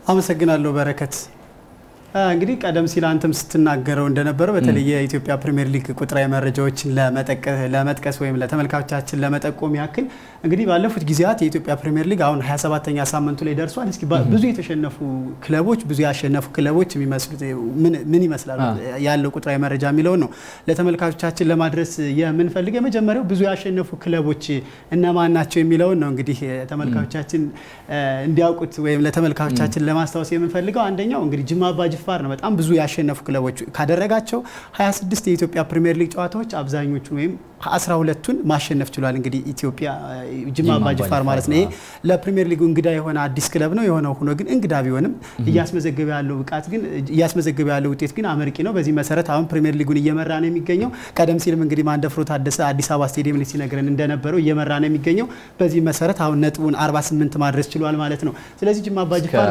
አመሰግናለሁ በረከት። እንግዲህ ቀደም ሲል አንተም ስትናገረው እንደነበረው በተለይ የኢትዮጵያ ፕሪሚየር ሊግ ቁጥራዊ መረጃዎችን ለመጥቀስ ወይም ለተመልካቾቻችን ለመጠቆም ያክል እንግዲህ ባለፉት ጊዜያት የኢትዮጵያ ፕሪሚየር ሊግ አሁን 27ተኛ ሳምንቱ ላይ ደርሷል። እስኪ ብዙ የተሸነፉ ክለቦች፣ ብዙ ያሸነፉ ክለቦች የሚመስሉት ምን ይመስላል ያለው ቁጥራዊ መረጃ የሚለውን ነው ለተመልካቾቻችን ለማድረስ የምንፈልግ። የመጀመሪያው ብዙ ያሸነፉ ክለቦች እነማን ናቸው የሚለውን ነው እንግዲህ ተመልካቾቻችን እንዲያውቁት ወይም ለተመልካቾቻችን ለማስታወስ የምንፈልገው አንደኛው እንግዲህ ጅማ አባ ጅፋር ነው። በጣም ብዙ ያሸነፉ ክለቦች ካደረጋቸው 26 የኢትዮጵያ ፕሪሚየር ሊግ ጨዋታዎች አብዛኞቹን ወይም 12ቱን ማሸነፍ ችሏል። እንግዲህ ኢትዮጵያ ጅማ አባ ጅፋር ማለት ነው። ይሄ ለፕሪሚየር ሊጉ እንግዳ የሆነ አዲስ ክለብ ነው። የሆነው ሆኖ ግን እንግዳ ቢሆንም እያስመዘገበ ያለው ብቃት ግን እያስመዘገበ ያለው ውጤት ግን አመርቂ ነው። በዚህ መሰረት አሁን ፕሪሚየር ሊጉን እየመራ ነው የሚገኘው። ቀደም ሲልም እንግዲህ ማንደፍሮ ታደሰ አዲስ አበባ ስቴዲየም ላይ ሲነግረን እንደነበረው እየመራ ነው የሚገኘው። በዚህ መሰረት አሁን ነጥቡን 48 ማድረስ ችሏል ማለት ነው። ስለዚህ ጅማ አባ ጅፋር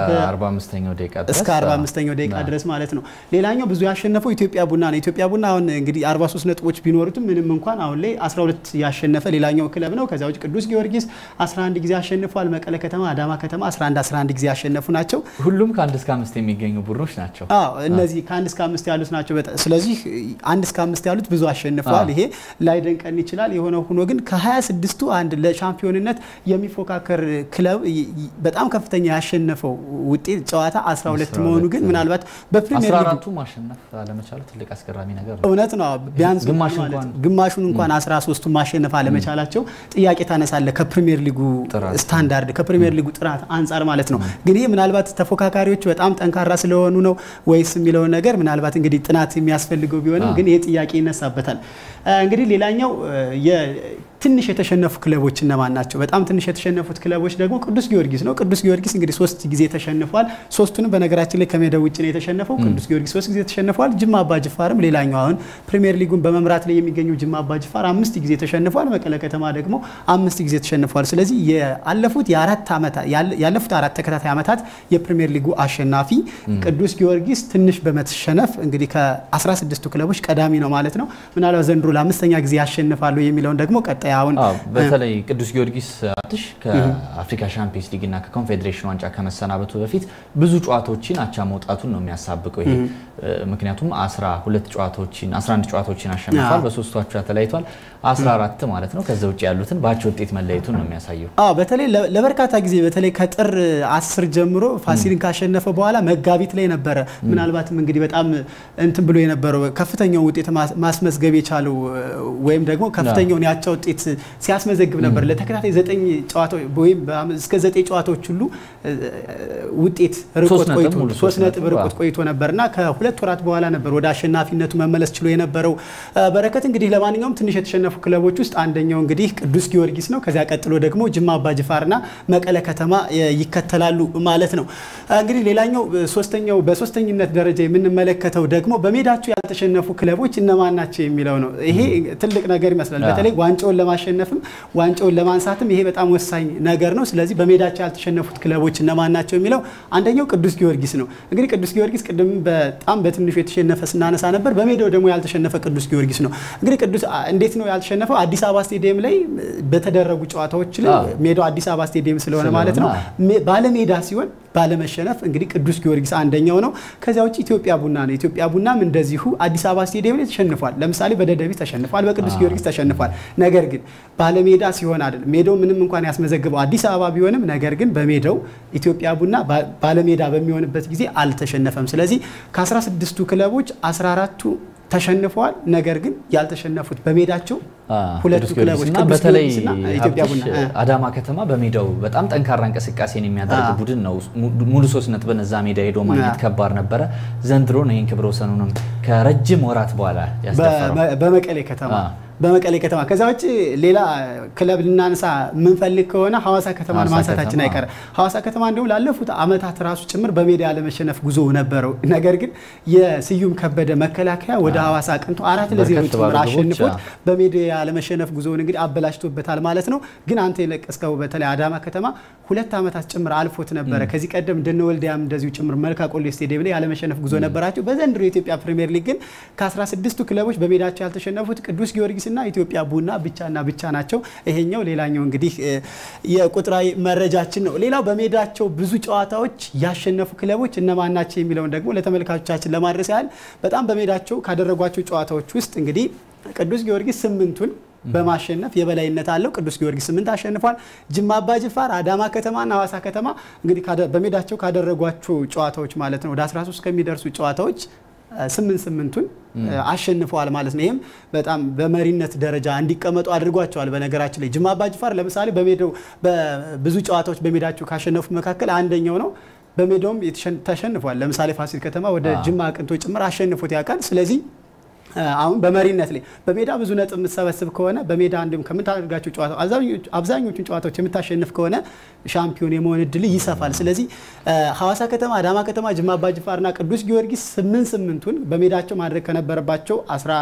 እስከ 45ኛው ደቂቃ ድረስ ማለት ነው። ሌላኛው ብዙ ያሸነፈው ኢትዮጵያ ቡና ነው። ኢትዮጵያ ቡና አሁን እንግዲህ 43 ነጥቦች ቢኖሩትም ምንም እንኳን አሁን ላይ 12 ያሸነፈ ሌላኛው ክለብ ነው። ከዚያ ውጭ ቅዱስ ጊዮርጊስ 11 ጊዜ አሸንፏል። መቀለ ከተማ፣ አዳማ ከተማ 11 11 ጊዜ ያሸነፉ ናቸው። ሁሉም ከአንድ እስከ አምስት የሚገኙ ቡድኖች ናቸው። አዎ እነዚህ ከአንድ እስከ አምስት ያሉት ናቸው። ስለዚህ አንድ እስከ አምስት ያሉት ብዙ አሸንፈዋል። ይሄ ላይደንቀን ይችላል። የሆነ ሆኖ ግን ከ26ቱ አንድ ለሻምፒዮንነት የሚፎካከር ክለብ በጣም ከፍተኛ ያሸነፈው ውጤት ጨዋታ 12 መሆኑ ግን ምናልባት በፕሪሚየር አራቱ ማሸነፍ አለመቻሉ ትልቅ አስገራሚ ነገር ነው። እውነት ነው። ቢያንስ ግማሹን እንኳን 13ቱን ማሸነፍ አለመቻላቸው ጥያቄ ታነሳለ ከፕሪሚየር ሊጉ ስታንዳርድ ከፕሪሚየር ሊጉ ጥራት አንጻር ማለት ነው። ግን ይህ ምናልባት ተፎካካሪዎቹ በጣም ጠንካራ ስለሆኑ ነው ወይስ የሚለውን ነገር ምናልባት እንግዲህ ጥናት የሚያስፈልገው ቢሆንም ግን ይህ ጥያቄ ይነሳበታል። እንግዲህ ሌላኛው ትንሽ የተሸነፉ ክለቦች እነማን ናቸው? በጣም ትንሽ የተሸነፉት ክለቦች ደግሞ ቅዱስ ጊዮርጊስ ነው። ቅዱስ ጊዮርጊስ እንግዲህ ሶስት ጊዜ ተሸንፏል። ሶስቱንም በነገራችን ላይ ከሜዳው ውጭ ነው የተሸነፈው። ቅዱስ ጊዮርጊስ ሶስት ጊዜ ተሸንፏል። ጅማ አባ ጅፋርም ሌላኛው አሁን ፕሪሚየር ሊጉን በመምራት ላይ የሚገኘው ጅማ አባ ጅፋር አምስት ጊዜ ተሸንፏል። መቀለ ከተማ ደግሞ አምስት ጊዜ ተሸንፏል። ስለዚህ ያለፉት የአራት ዓመታት ያለፉት አራት ተከታታይ ዓመታት የፕሪሚየር ሊጉ አሸናፊ ቅዱስ ጊዮርጊስ ትንሽ በመተሸነፍ እንግዲህ ከ16ቱ ክለቦች ቀዳሚ ነው ማለት ነው። ምናልባት ዘንድሮ ለአምስተኛ ጊዜ ያሸንፋሉ የሚለውን ደግሞ ቀጣይ አሁን በተለይ ቅዱስ ጊዮርጊስ አትሽ ከአፍሪካ ሻምፒየንስ ሊግ እና ከኮንፌዴሬሽን ዋንጫ ከመሰናበቱ በፊት ብዙ ጨዋታዎችን አቻ መውጣቱን ነው የሚያሳብቀው ይሄ ምክንያቱም 12 ጨዋታዎችን 11 ጨዋታዎችን አሸንፏል። በሶስቱ አቻ ተለያይቷል። 14 ማለት ነው። ከዛ ውጭ ያሉትን በአቻ ውጤት መለየቱን ነው የሚያሳየው። አዎ በተለይ ለበርካታ ጊዜ በተለይ ከጥር 10 ጀምሮ ፋሲልን ካሸነፈ በኋላ መጋቢት ላይ ነበረ ምናልባትም እንግዲህ በጣም እንትን ብሎ የነበረው ከፍተኛውን ውጤት ማስመዝገብ የቻለው ወይም ደግሞ ከፍተኛውን ያቻ ውጤት ሲያስመዘግብ ነበር። ለተከታታይ ዘጠኝ ጨዋታዎች ወይም እስከ ዘጠኝ ጨዋታዎች ሁሉ ውጤት ርቆት ቆይቶ ሶስት ነጥብ ርቆት ቆይቶ ነበርና ከሁለት ወራት በኋላ ነበር ወደ አሸናፊነቱ መመለስ ችሎ የነበረው በረከት። እንግዲህ ለማንኛውም ትንሽ የተሸነፉ ክለቦች ውስጥ አንደኛው እንግዲህ ቅዱስ ጊዮርጊስ ነው። ከዚያ ቀጥሎ ደግሞ ጅማ አባጅፋርና መቀለ ከተማ ይከተላሉ ማለት ነው። እንግዲህ ሌላኛው ሶስተኛው በሶስተኝነት ደረጃ የምንመለከተው ደግሞ በሜዳቸው ያልተሸነፉ ክለቦች እነማን ናቸው የሚለው ነው። ይሄ ትልቅ ነገር ይመስላል። በተለይ ዋንጫውን ለማሸነፍም ዋንጫውን ለማንሳትም ይሄ በጣም ወሳኝ ነገር ነው። ስለዚህ በሜዳቸው ያልተሸነፉት ክለቦች እነማን ናቸው የሚለው አንደኛው ቅዱስ ጊዮርጊስ ነው። እንግዲህ ቅዱስ ጊዮርጊስ ቅድም በጣም በትንሹ የተሸነፈ ስናነሳ ነበር። በሜዳው ደግሞ ያልተሸነፈ ቅዱስ ጊዮርጊስ ነው። እንግዲህ ቅዱስ እንዴት ነው ያልተሸነፈው? አዲስ አበባ ስቴዲየም ላይ በተደረጉ ጨዋታዎች ላይ ሜዳው አዲስ አበባ ስቴዲየም ስለሆነ ማለት ነው ባለሜዳ ሲሆን ባለመሸነፍ እንግዲህ ቅዱስ ጊዮርጊስ አንደኛው ነው። ከዚያ ውጭ ኢትዮጵያ ቡና ነው። ኢትዮጵያ ቡናም እንደዚሁ አዲስ አበባ ስቴዲየም ላይ ተሸንፏል። ለምሳሌ በደደቢት ተሸንፏል፣ በቅዱስ ጊዮርጊስ ተሸንፏል። ነገር ግን ባለሜዳ ሲሆን አይደል ሜዳው ምንም እንኳን ያስመዘግበው አዲስ አበባ ቢሆንም ነገር ግን በሜዳው ኢትዮጵያ ቡና ባለሜዳ በሚሆንበት ጊዜ አልተሸነፈም። ስለዚህ ከ16ቱ ክለቦች 14ቱ ተሸንፈዋል። ነገር ግን ያልተሸነፉት በሜዳቸው ሁለቱ ክለቦች ቅዱስ በተለይ ጊዮርጊስና ኢትዮጵያ ቡና አዳማ ከተማ በሜዳው በጣም ጠንካራ እንቅስቃሴን የሚያደርግ ቡድን ነው። ሙሉ ሶስት ነጥብን እዛ ሜዳ ሄዶ ማግኘት ከባድ ነበረ። ዘንድሮ ነው ይህን ክብረ ወሰኑንም ከረጅም ወራት በኋላ ያስደፈረው በመቀሌ ከተማ በመቀሌ ከተማ። ከዛ ውጭ ሌላ ክለብ ልናነሳ የምንፈልግ ከሆነ ሐዋሳ ከተማን ማንሳታችን አይቀርም። ሐዋሳ ከተማ እንዲሁም ላለፉት ዓመታት ራሱ ጭምር በሜዳ ያለመሸነፍ ጉዞ ነበረው። ነገር ግን የስዩም ከበደ መከላከያ ወደ ሐዋሳ አቅንቶ አራት ለዜሮ ጭምር አሸንፎት በሜዳ ያለመሸነፍ ጉዞውን እንግዲህ አበላሽቶበታል ማለት ነው። ግን አንተ የለቀስከው በተለይ አዳማ ከተማ ሁለት ዓመታት ጭምር አልፎት ነበረ። ከዚህ ቀደም እንደነ ወልዲያም እንደዚሁ ጭምር መልካ ቆሌ ስቴዲየም ላይ ያለመሸነፍ ጉዞ ነበራቸው። በዘንድሮ የኢትዮጵያ ፕሪሚየር ሊግ ግን ከ16ቱ ክለቦች በሜዳቸው ያልተሸነፉት ቅዱስ ጊዮርጊስ ጊዮርጊስና ኢትዮጵያ ቡና ብቻና ብቻ ናቸው። ይሄኛው ሌላኛው እንግዲህ የቁጥራዊ መረጃችን ነው። ሌላው በሜዳቸው ብዙ ጨዋታዎች ያሸነፉ ክለቦች እነማን ናቸው የሚለውን ደግሞ ለተመልካቾቻችን ለማድረስ ያህል በጣም በሜዳቸው ካደረጓቸው ጨዋታዎች ውስጥ እንግዲህ ቅዱስ ጊዮርጊስ ስምንቱን በማሸነፍ የበላይነት አለው። ቅዱስ ጊዮርጊስ ስምንት አሸንፏል። ጅማ አባ ጅፋር፣ አዳማ ከተማና ሐዋሳ ከተማ እንግዲህ በሜዳቸው ካደረጓቸው ጨዋታዎች ማለት ነው ወደ 13 ከሚደርሱ ጨዋታዎች ስምንት ስምንቱን አሸንፈዋል ማለት ነው። ይህም በጣም በመሪነት ደረጃ እንዲቀመጡ አድርጓቸዋል። በነገራችን ላይ ጅማ አባ ጅፋር ለምሳሌ በሜዳው በብዙ ጨዋታዎች በሜዳቸው ካሸነፉ መካከል አንደኛው ነው። በሜዳውም ተሸንፏል። ለምሳሌ ፋሲል ከተማ ወደ ጅማ አቅንቶ ጭምር አሸንፎት ያውቃል። ስለዚህ አሁን በመሪነት ላይ በሜዳ ብዙ ነጥብ የምትሰበስብ ከሆነ በሜዳ እንዲሁም ከምታደርጋቸው ጨዋታ አብዛኞቹን ጨዋታዎች የምታሸንፍ ከሆነ ሻምፒዮን የመሆን እድል ይሰፋል። ስለዚህ ሐዋሳ ከተማ፣ አዳማ ከተማ፣ ጅማ አባጅፋርና ቅዱስ ጊዮርጊስ ስምንት ስምንቱን በሜዳቸው ማድረግ ከነበረባቸው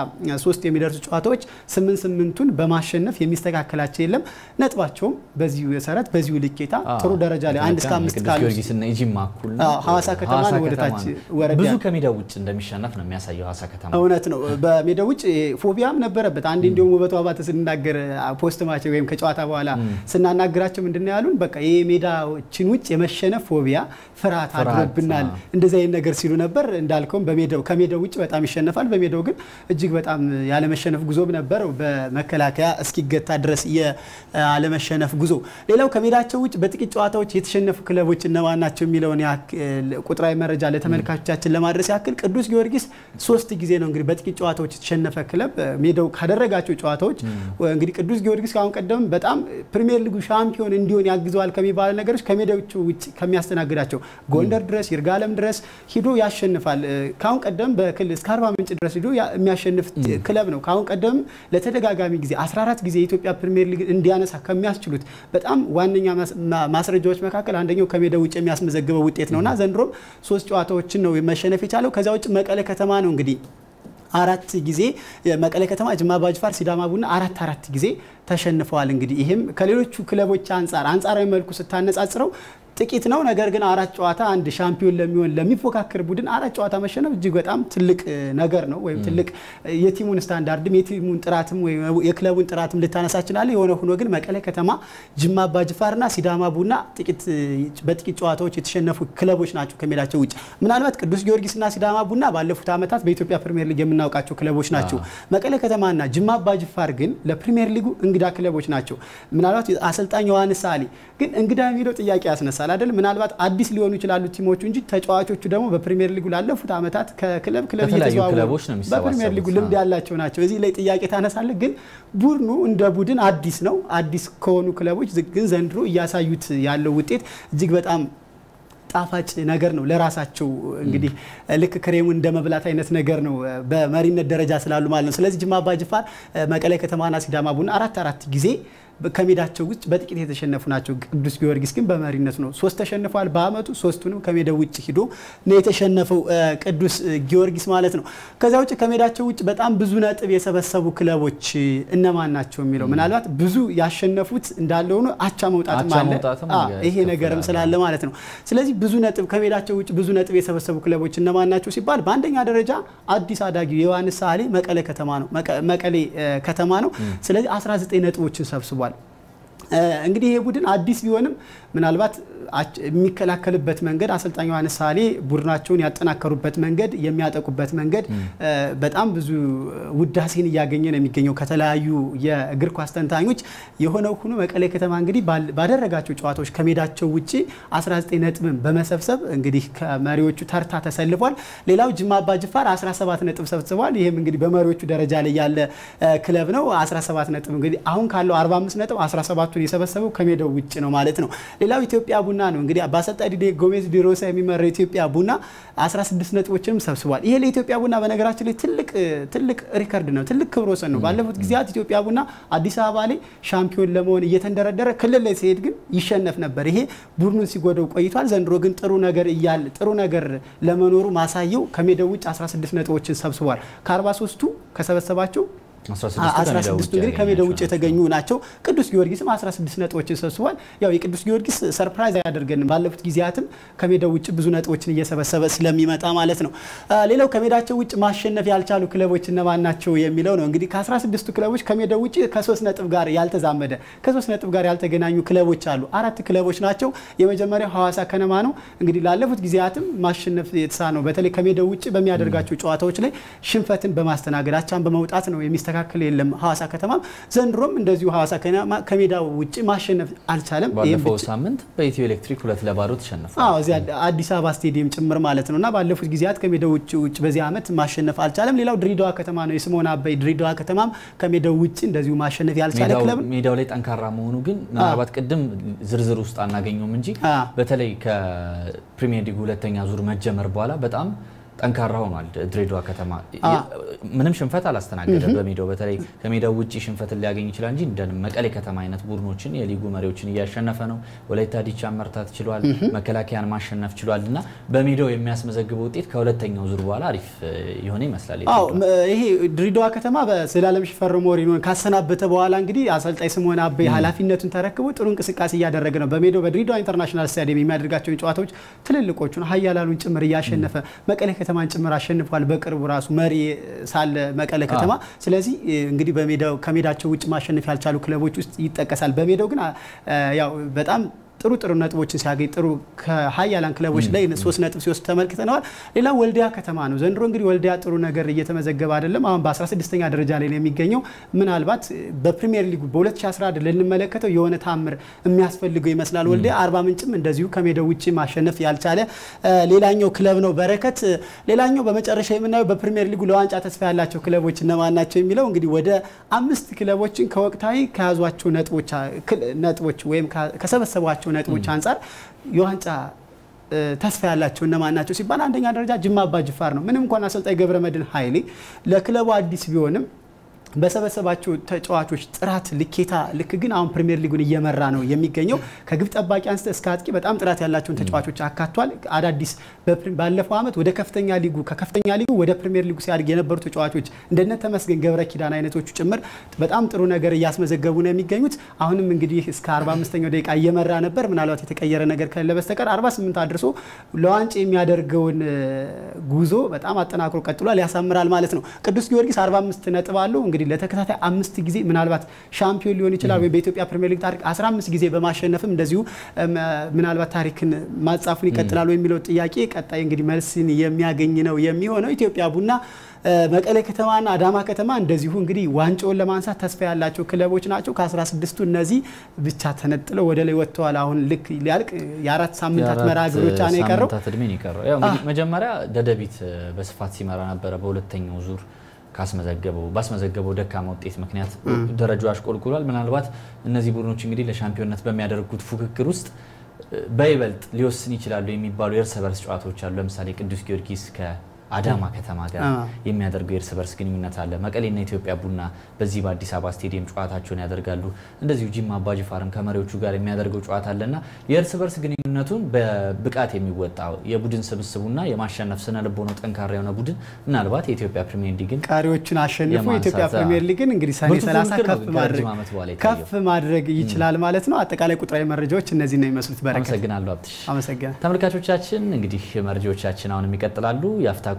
13 የሚደርሱ ጨዋታዎች ስምንት ስምንቱን በማሸነፍ የሚስተካከላቸው የለም። ነጥባቸውም በዚሁ መሰረት በዚሁ ልኬታ ጥሩ ደረጃ ላይ አንድ እስከ አምስት ካሉ ጊዮርጊስና የጂማ እኩል ሐዋሳ ከተማ ወደ ታች ወረዳ ብዙ ከሜዳው ውጭ እንደሚሸነፍ ነው የሚያሳየው ሐዋሳ ከተማ እውነት ነው። በሜዳ ውጭ ፎቢያም ነበረበት። አንድ እንዲሁም ውበቱ አባተ ስንናገር ፖስት ማች ወይም ከጨዋታ በኋላ ስናናግራቸው ምንድነው ያሉን? በቃ ይሄ ሜዳዎችን ውጭ የመሸነፍ ፎቢያ ፍርሃት አድሮብናል፣ እንደዚህ አይነት ነገር ሲሉ ነበር። እንዳልከውም በሜዳው ከሜዳው ውጭ በጣም ይሸነፋል፣ በሜዳው ግን እጅግ በጣም ያለመሸነፍ ጉዞም ነበር፣ በመከላከያ እስኪገታ ድረስ የአለመሸነፍ ጉዞ። ሌላው ከሜዳቸው ውጭ በጥቂት ጨዋታዎች የተሸነፉ ክለቦች እነማን ናቸው የሚለውን ቁጥራዊ መረጃ ለተመልካቾቻችን ለማድረስ ያክል ቅዱስ ጊዮርጊስ ሶስት ጊዜ ነው እንግዲህ በጥቂት ጨዋታዎች የተሸነፈ ክለብ ሜዳው ካደረጋቸው ጨዋታዎች እንግዲህ ቅዱስ ጊዮርጊስ ከአሁን ቀደም በጣም ፕሪሚየር ሊጉ ሻምፒዮን እንዲሆን ያግዘዋል ከሚባሉ ነገሮች ከሜዳዎቹ ውጭ ከሚያስተናግዳቸው ጎንደር ድረስ ይርጋለም ድረስ ሂዶ ያሸንፋል። ከአሁን ቀደም በክልል እስከ አርባ ምንጭ ድረስ ሂዶ የሚያሸንፍ ክለብ ነው። ከአሁን ቀደም ለተደጋጋሚ ጊዜ 14 ጊዜ የኢትዮጵያ ፕሪሚየር ሊግ እንዲያነሳ ከሚያስችሉት በጣም ዋነኛ ማስረጃዎች መካከል አንደኛው ከሜዳው ውጭ የሚያስመዘግበው ውጤት ነውና ዘንድሮም ሶስት ጨዋታዎችን ነው መሸነፍ የቻለው። ከዚያ ውጭ መቀለ ከተማ ነው እንግዲህ አራት ጊዜ መቀለ ከተማ፣ ጅማ አባጅፋር፣ ሲዳማ ቡና አራት አራት ጊዜ ተሸንፈዋል። እንግዲህ ይህም ከሌሎቹ ክለቦች አንጻር አንጻራዊ መልኩ ስታነጻጽረው ጥቂት ነው። ነገር ግን አራት ጨዋታ አንድ ሻምፒዮን ለሚሆን ለሚፎካከር ቡድን አራት ጨዋታ መሸነፍ እጅግ በጣም ትልቅ ነገር ነው። ወይም ትልቅ የቲሙን ስታንዳርድም የቲሙን ጥራትም ወይም የክለቡን ጥራትም ልታነሳ ይችላል። የሆነ ሆኖ ግን መቀለ ከተማ፣ ጅማ አባጅፋርና ሲዳማ ቡና በጥቂት ጨዋታዎች የተሸነፉ ክለቦች ናቸው ከሜዳቸው ውጭ። ምናልባት ቅዱስ ጊዮርጊስና ሲዳማ ቡና ባለፉት ዓመታት በኢትዮጵያ ፕሪሚየር ሊግ የምናውቃቸው ክለቦች ናቸው። መቀለ ከተማና ጅማ አባጅፋር ግን ለፕሪሚየር ሊጉ እንግዳ ክለቦች ናቸው። ምናልባት አሰልጣኝ ዮሐንስ ሳሌ ግን እንግዳ የሚለው ጥያቄ ያስነሳል አይደል? ምናልባት አዲስ ሊሆኑ ይችላሉ ቲሞቹ እንጂ ተጫዋቾቹ ደግሞ በፕሪሚየር ሊጉ ላለፉት ዓመታት ከክለብ ክለብ እየተዘዋወሩ በፕሪሚየር ሊጉ ልምድ ያላቸው ናቸው። እዚህ ላይ ጥያቄ ታነሳለህ። ግን ቡድኑ እንደ ቡድን አዲስ ነው። አዲስ ከሆኑ ክለቦች ግን ዘንድሮ እያሳዩት ያለው ውጤት እጅግ በጣም ጣፋጭ ነገር ነው። ለራሳቸው እንግዲህ ልክ ክሬሙን እንደ መብላት አይነት ነገር ነው በመሪነት ደረጃ ስላሉ ማለት ነው። ስለዚህ ጅማ አባጅፋር፣ መቀለ ከተማና ሲዳማ ቡና አራት አራት ጊዜ ከሜዳቸው ውጭ በጥቂት የተሸነፉ ናቸው። ቅዱስ ጊዮርጊስ ግን በመሪነት ነው። ሶስት ተሸንፏል በአመቱ ሶስቱንም ከሜዳው ውጭ ሂዶ ነው የተሸነፈው ቅዱስ ጊዮርጊስ ማለት ነው። ከዚያ ውጭ ከሜዳቸው ውጭ በጣም ብዙ ነጥብ የሰበሰቡ ክለቦች እነማን ናቸው የሚለው ምናልባት ብዙ ያሸነፉት እንዳለ ሆኖ አቻ መውጣትም አለ። ይሄ ነገርም ስላለ ማለት ነው። ስለዚህ ብዙ ነጥብ ከሜዳቸው ውጭ ብዙ ነጥብ የሰበሰቡ ክለቦች እነማን ናቸው ሲባል በአንደኛ ደረጃ አዲስ አዳጊ የዮሐንስ ሳሌ መቀሌ ከተማ ነው መቀሌ ከተማ ነው። ስለዚህ 19 ነጥቦችን ሰብስቧል። እንግዲህ ይሄ ቡድን አዲስ ቢሆንም ምናልባት የሚከላከልበት መንገድ አሰልጣኝ ዮሐንስ ሳሌ ቡድናቸውን ያጠናከሩበት መንገድ የሚያጠቁበት መንገድ በጣም ብዙ ውዳሴን እያገኘ ነው የሚገኘው ከተለያዩ የእግር ኳስ ተንታኞች። የሆነው ሆኖ መቀሌ ከተማ እንግዲህ ባደረጋቸው ጨዋታዎች ከሜዳቸው ውጭ 19 ነጥብን በመሰብሰብ እንግዲህ ከመሪዎቹ ተርታ ተሰልፏል። ሌላው ጅማ አባጅፋር 17 ነጥብ ሰብስቧል። ይህም እንግዲህ በመሪዎቹ ደረጃ ላይ ያለ ክለብ ነው። 17 ነጥብ እንግዲህ አሁን ካለው 45 ነጥብ 17ቱን የሰበሰበው ከሜዳው ውጭ ነው ማለት ነው። ሌላው ኢትዮጵያ ቡና ነው እንግዲህ በአሰልጣኝ ዲዴ ጎሜዝ ዲሮሳ የሚመራው ኢትዮጵያ ቡና 16 ነጥቦችንም ሰብስቧል። ይሄ ለኢትዮጵያ ቡና በነገራችን ላይ ትልቅ ትልቅ ሪከርድ ነው፣ ትልቅ ክብረ ወሰን ነው። ባለፉት ጊዜያት ኢትዮጵያ ቡና አዲስ አበባ ላይ ሻምፒዮን ለመሆን እየተንደረደረ ክልል ላይ ሲሄድ ግን ይሸነፍ ነበር። ይሄ ቡድኑን ሲጎደው ቆይቷል። ዘንድሮ ግን ጥሩ ነገር እያለ ጥሩ ነገር ለመኖሩ ማሳየው ከሜዳው ውጭ 16 ነጥቦችን ሰብስቧል። ከ43ቱ ከሰበሰባቸው 16 እንግዲህ ከሜዳው ውጭ የተገኙ ናቸው። ቅዱስ ጊዮርጊስም 16 ነጥቦችን ሰብስቧል። ያው የቅዱስ ጊዮርጊስ ሰርፕራይዝ አያደርገንም። ባለፉት ጊዜያትም ከሜዳው ውጭ ብዙ ነጥቦችን እየሰበሰበ ስለሚመጣ ማለት ነው። ሌላው ከሜዳቸው ውጭ ማሸነፍ ያልቻሉ ክለቦች እነማን ናቸው የሚለው ነው። እንግዲህ ከ16ቱ ክለቦች ከሜዳው ውጭ ከሶስት ነጥብ ጋር ያልተዛመደ ከሶስት ነጥብ ጋር ያልተገናኙ ክለቦች አሉ። አራት ክለቦች ናቸው። የመጀመሪያው ሐዋሳ ከነማ ነው። እንግዲህ ላለፉት ጊዜያትም ማሸነፍ የተሳነው በተለይ ከሜዳው ውጭ በሚያደርጋቸው ጨዋታዎች ላይ ሽንፈትን በማስተናገድ አቻን በመውጣት ነው የሚስተካከል የለም። ሐዋሳ ከተማም ዘንድሮም እንደዚሁ ሐዋሳ ከነማ ከሜዳው ውጭ ማሸነፍ አልቻለም። ባለፈው ሳምንት በኢትዮ ኤሌክትሪክ ሁለት ለባዶ ተሸንፏል። አዎ እዚያ አዲስ አበባ ስቴዲየም ጭምር ማለት ነው እና ባለፉት ጊዜያት ከሜዳው ውጭ ውጭ በዚህ ዓመት ማሸነፍ አልቻለም። ሌላው ድሬዳዋ ከተማ ነው። የስምኦን አበይ ድሬዳዋ ከተማም ከሜዳው ውጭ እንደዚሁ ማሸነፍ ያልቻለ ክለብ ሜዳው ላይ ጠንካራ መሆኑ ግን ምናልባት ቅድም ዝርዝር ውስጥ አናገኘውም እንጂ በተለይ ከፕሪሚየር ሊግ ሁለተኛ ዙር መጀመር በኋላ በጣም ጠንካራ ሆኗል። ድሬዳዋ ከተማ ምንም ሽንፈት አላስተናገደም በሜዳው በተለይ ከሜዳው ውጭ ሽንፈትን ሊያገኝ ይችላል እንጂ እንደ መቀሌ ከተማ አይነት ቡድኖችን የሊጉ መሪዎችን እያሸነፈ ነው። ወላይታ ዲቻን መርታት ችሏል። መከላከያን ማሸነፍ ችሏል እና በሜዳው የሚያስመዘግበው ውጤት ከሁለተኛው ዙር በኋላ አሪፍ የሆነ ይመስላል። ይሄ ድሬዳዋ ከተማ በዘላለም ሽፈራው ሞሪኖን ካሰናበተ በኋላ እንግዲህ አሰልጣኝ ስምኦን አበይ ኃላፊነቱን ተረክቦ ጥሩ እንቅስቃሴ እያደረገ ነው። በሜዳው በድሬዳዋ ኢንተርናሽናል ስታዲየም የሚያደርጋቸውን ጨዋታዎች ትልልቆቹን ሀያላሉን ጭምር እያሸነፈ መቀሌ ከተማን ጭምር አሸንፏል። በቅርቡ ራሱ መሪ ሳለ መቀለ ከተማ። ስለዚህ እንግዲህ በሜዳው ከሜዳቸው ውጭ ማሸነፍ ያልቻሉ ክለቦች ውስጥ ይጠቀሳል። በሜዳው ግን ያው በጣም ጥሩ ጥሩ ነጥቦችን ሲያገኝ ጥሩ ከሀያላን ክለቦች ላይ ሶስት ነጥብ ሲወስድ ተመልክተነዋል። ሌላው ወልዲያ ከተማ ነው። ዘንድሮ እንግዲህ ወልዲያ ጥሩ ነገር እየተመዘገበ አይደለም። አሁን በ16ኛ ደረጃ ላይ ነው የሚገኘው። ምናልባት በፕሪሚየር ሊጉ በ2011 ልንመለከተው የሆነ ታምር የሚያስፈልገው ይመስላል። ወልዲያ አርባ ምንጭም እንደዚሁ ከሜዳው ውጭ ማሸነፍ ያልቻለ ሌላኛው ክለብ ነው። በረከት ሌላኛው በመጨረሻ የምናየው በፕሪሚየር ሊጉ ለዋንጫ ተስፋ ያላቸው ክለቦች እነማን ናቸው የሚለው እንግዲህ ወደ አምስት ክለቦችን ከወቅታዊ ከያዟቸው ነጥቦች ወይም ከሰበሰቧቸው ነጥቦች አንጻር የዋንጫ ተስፋ ያላቸው እነማን ናቸው ሲባል አንደኛ ደረጃ ጅማ አባ ጅፋር ነው። ምንም እንኳን አሰልጣኝ ገብረመድህን ኃይሌ ለክለቡ አዲስ ቢሆንም በሰበሰባቸው ተጫዋቾች ጥራት ልኬታ ልክ ግን አሁን ፕሪሚየር ሊጉን እየመራ ነው የሚገኘው። ከግብ ጠባቂ አንስተ እስከ አጥቂ በጣም ጥራት ያላቸውን ተጫዋቾች አካቷል። አዳዲስ ባለፈው ዓመት ወደ ከፍተኛ ሊጉ ከከፍተኛ ሊጉ ወደ ፕሪሚየር ሊጉ ሲያድግ የነበሩ ተጫዋቾች እንደነ ተመስገን ገብረ ኪዳን አይነቶቹ ጭምር በጣም ጥሩ ነገር እያስመዘገቡ ነው የሚገኙት። አሁንም እንግዲህ እስከ 45ኛው ደቂቃ እየመራ ነበር። ምናልባት የተቀየረ ነገር ከሌለ በስተቀር 48 አድርሶ ለዋንጫ የሚያደርገውን ጉዞ በጣም አጠናክሮ ቀጥሏል። ያሳምራል ማለት ነው። ቅዱስ ጊዮርጊስ 45 ነጥብ አለው። እንግዲህ ለተከታታይ አምስት ጊዜ ምናልባት ሻምፒዮን ሊሆን ይችላል ወይም በኢትዮጵያ ፕሪሚየር ሊግ ታሪክ 15 ጊዜ በማሸነፍም እንደዚሁ ምናልባት ታሪክን ማጻፉን ይቀጥላሉ የሚለው ጥያቄ ቀጣይ እንግዲህ መልስን የሚያገኝ ነው የሚሆነው። ኢትዮጵያ ቡና መቀሌ ከተማና አዳማ ከተማ እንደዚሁ እንግዲህ ዋንጫውን ለማንሳት ተስፋ ያላቸው ክለቦች ናቸው። ከ16ቱ እነዚህ ብቻ ተነጥለው ወደ ላይ ወጥተዋል። አሁን ልክ ሊያልቅ የአራት ሳምንታት መርሃ ግብር ብቻ ነው የቀረው። መጀመሪያ ደደቢት በስፋት ሲመራ ነበረ። በሁለተኛው ዙር ካስመዘገበው ባስመዘገበው ደካማ ውጤት ምክንያት ደረጃው አሽቆልቁሏል። ምናልባት እነዚህ ቡድኖች እንግዲህ ለሻምፒዮንነት በሚያደርጉት ፉክክር ውስጥ በይበልጥ ሊወስን ይችላሉ የሚባሉ የእርስ በርስ ጨዋታዎች አሉ። ለምሳሌ ቅዱስ ጊዮርጊስ ከአዳማ ከተማ ጋር የሚያደርገው የእርስ በርስ ግንኙነት አለ። መቀሌና ኢትዮጵያ ቡና በዚህ በአዲስ አበባ ስቴዲየም ጨዋታቸውን ያደርጋሉ። እንደዚሁ ጂማ አባጅፋርም ከመሪዎቹ ጋር የሚያደርገው ጨዋታ አለና የእርስ በርስ ግንኙነቱን በብቃት የሚወጣ የቡድን ስብስቡና የማሸነፍ ስነ ልቦናው ጠንካራ የሆነ ቡድን ምናልባት የኢትዮጵያ ፕሪሚየር ሊግን ቀሪዎቹን አሸንፎ የኢትዮጵያ ፕሪሚየር ሊግን እንግዲህ ሰኔ 30 ከፍ ማድረግ ይችላል ማለት ነው። አጠቃላይ ቁጥራዊ መረጃዎች እነዚህ ነው የሚመስሉት። በረከት አመሰግናለሁ። አብትሽ አመሰግናለሁ። ተመልካቾቻችን እንግዲህ መረጃዎቻችን አሁንም ይቀጥላሉ። የአፍታ